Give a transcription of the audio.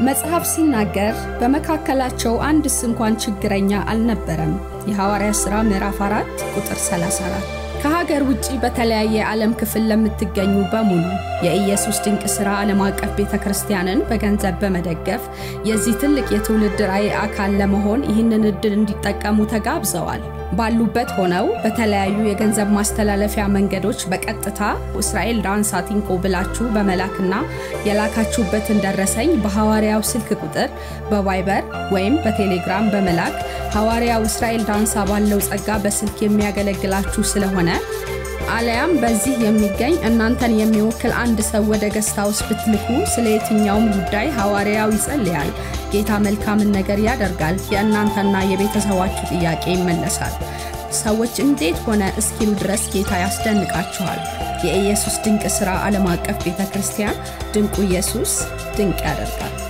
መጽሐፍ ሲናገር በመካከላቸው አንድስ እንኳን ችግረኛ አልነበረም። የሐዋርያት ሥራ ምዕራፍ 4 ቁጥር 34። ከሀገር ውጪ በተለያየ ዓለም ክፍል ለምትገኙ በሙሉ የኢየሱስ ድንቅ ሥራ ዓለም አቀፍ ቤተ ክርስቲያንን በገንዘብ በመደገፍ የዚህ ትልቅ የትውልድ ራዕይ አካል ለመሆን ይህንን ዕድል እንዲጠቀሙ ተጋብዘዋል። ባሉበት ሆነው በተለያዩ የገንዘብ ማስተላለፊያ መንገዶች በቀጥታ እስራኤል ዳንሳ ቲንኮ ብላችሁ በመላክና የላካችሁበትን ደረሰኝ በሐዋርያው ስልክ ቁጥር በቫይበር ወይም በቴሌግራም በመላክ ሐዋርያው እስራኤል ዳንሳ ባለው ጸጋ በስልክ የሚያገለግላችሁ ስለሆነ አለያም በዚህ የሚገኝ እናንተን የሚወክል አንድ ሰው ወደ ገስት ሃውስ ብትልኩ ስለ የትኛውም ጉዳይ ሐዋርያው ይጸልያል። ጌታ መልካምን ነገር ያደርጋል። የእናንተና የቤተሰባችሁ ጥያቄ ይመለሳል። ሰዎች እንዴት ሆነ እስኪሉ ድረስ ጌታ ያስደንቃችኋል። የኢየሱስ ድንቅ ሥራ ዓለም አቀፍ ቤተ ክርስቲያን ድንቁ ኢየሱስ ድንቅ ያደርጋል።